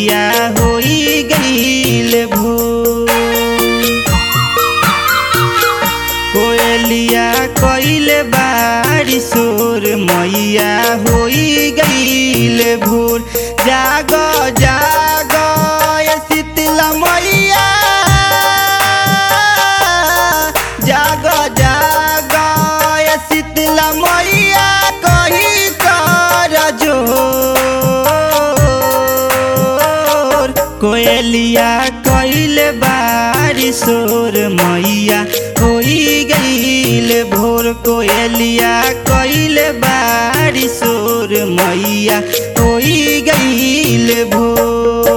कोयलिया होई गईल भोर कोयलिया कइल बारी सोर मैया होई गईल भोर जाग जाग ये शीतला मैया जाग जाग ये शीतला मैया कही कर जोर कोयलिया कइल बारी सोर मैया होई गईल भोर कोयलिया कइल बारी सोर मैया होई गईल भोर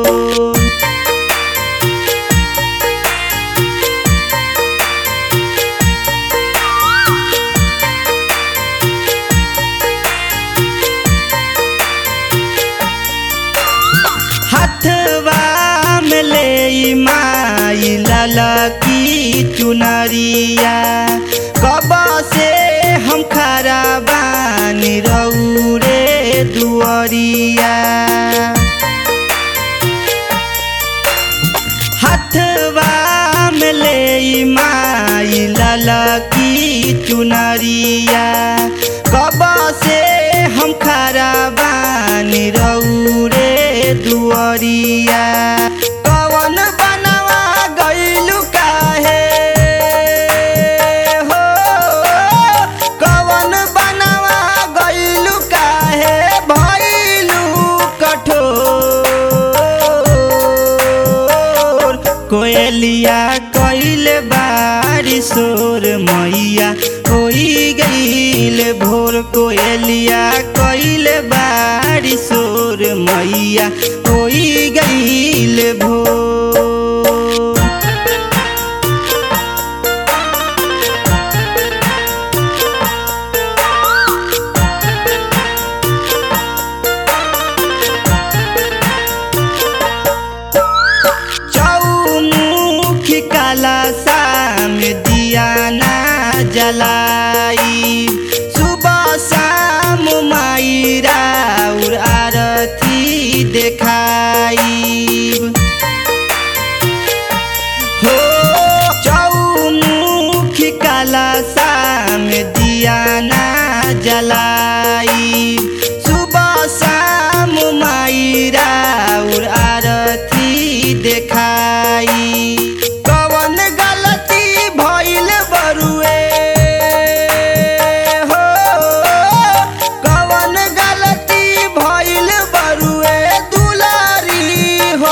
हथवा में ले माई लाला की चुनरिया कब से हम खरा बानी रौरे दुअरिया हथवा में ले माई लाला की चुनरिया कब से हम खरा बानी रौरे दुअरिया कवन बनवा गइलु काहे हो कवन बनवा गइलु काहे भइलु कठोर कोयलिया कइल बारी सोर मैया होई गइल भोर कोयलिया कइल बारी सोर मैया होई गइल भोर चौमुखी काला शाम दिया ना जलाई सुबह शाम माई राउर आरती देखाई हो चौमुखी काला शाम दिया ना जलाई सुबह शाम माई राउर आरती देखाई कवन गलती भइल बरुए हो कवन गलती भइल बरुए दुलारी हो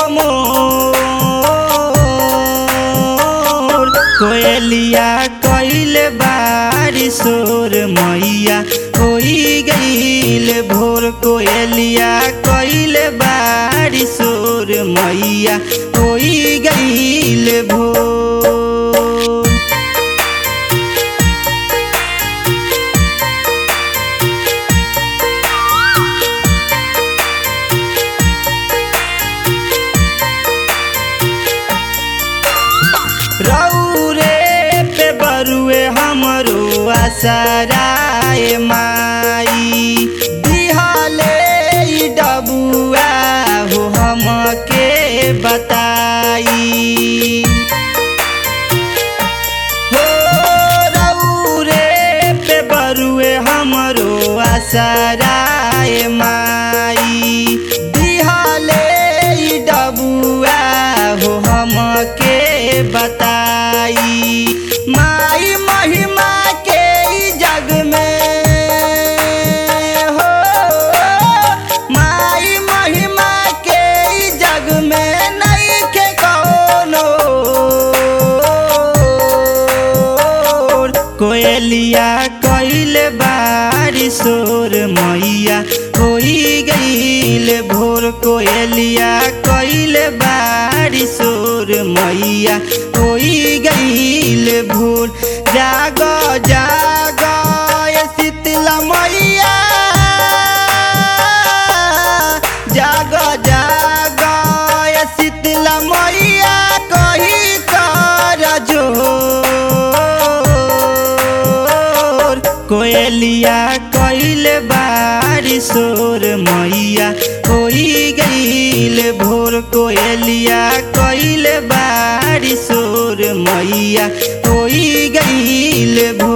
मोर कोयलिया कइल बारी सोर मैया होई गइल भोर कोयलिया कइल बारी सोर मैया होई गइल भोर रौरे पे बरुए हमरो आसराए माई दिहले ई डबुआ हो हमके बताई हो रौरे पे बरुए हमरो आसराए माई दिहले ई डबुआ हो हमके बताई माई महिमा के ई जग में हो माई महिमा के ई जग में नहीं के कौनो कोयलिया कइल बारी सोर मैया होई गइल भोर कोयलिया कइल बारी सोर मैया होई गइल भोर जाग जाग ये शीतला मैया जाग जाग ये शीतला मैया कही कर जोर कोयल कोयलिया कैल बारी सोर मैया होई गईल भोर कोयलिया कैल बारी सोर मैया होई गईल भोर